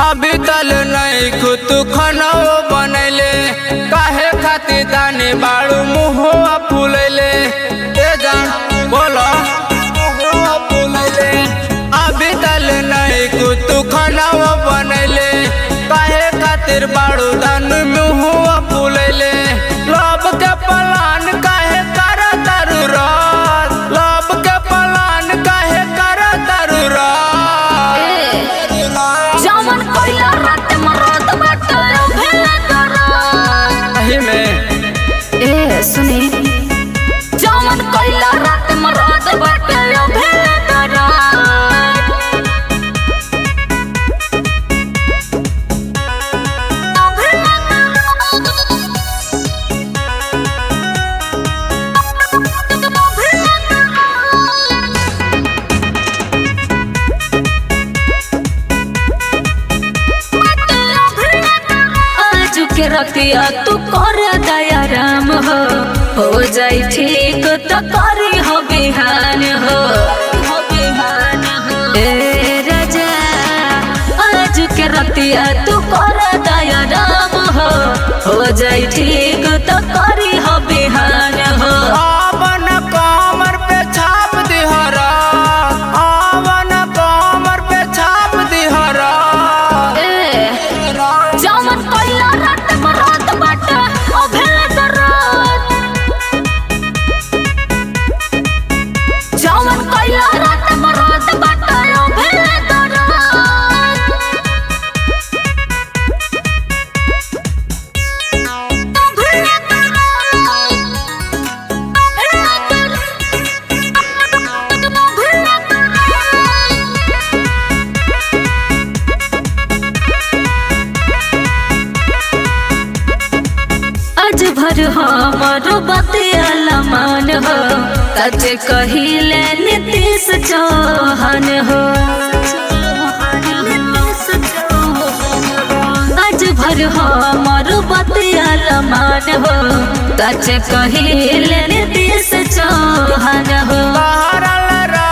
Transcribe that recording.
अभी तल नहीं खुद खाना बनैले काहे खातिर दानी बाड़ू मुहुआ फूलैले ए जान बोलो मुहुआ फूलैले अभी तल नहीं खुद खाना बनैले काहे खातिर बाड़ू दान मुहुआ फूलैले लब के पलान काहे कर तरु रात लब के पलान काहे कर तरु रात जवन कोइला रात मरद बाटे भेले करत सही में ए सुनी जवन कोइला रात मरद बाटे भेले करत आज के रतिया तू कर दया राम हो हो जाई ठीक तो करी हो बिहान हो हो बिहान हो ए राजा आज के रतिया तू कर दया राम हो हो जाई ठीक तो करी हो बिहान हो आवन कमर पे छाप दिहरा आवन कमर पे छाप दिहरा ए जवन कोइला रात मरद बाटे ओ भेले करत जवन कोइला रात मरद बाटे ओ भेले करत आज भर हमर बतिया मान हो सच कहिले नीतीश चौहान हो आज भर हमर बतिया मान हो सच कहिले नीतीश चौहान हो लहरल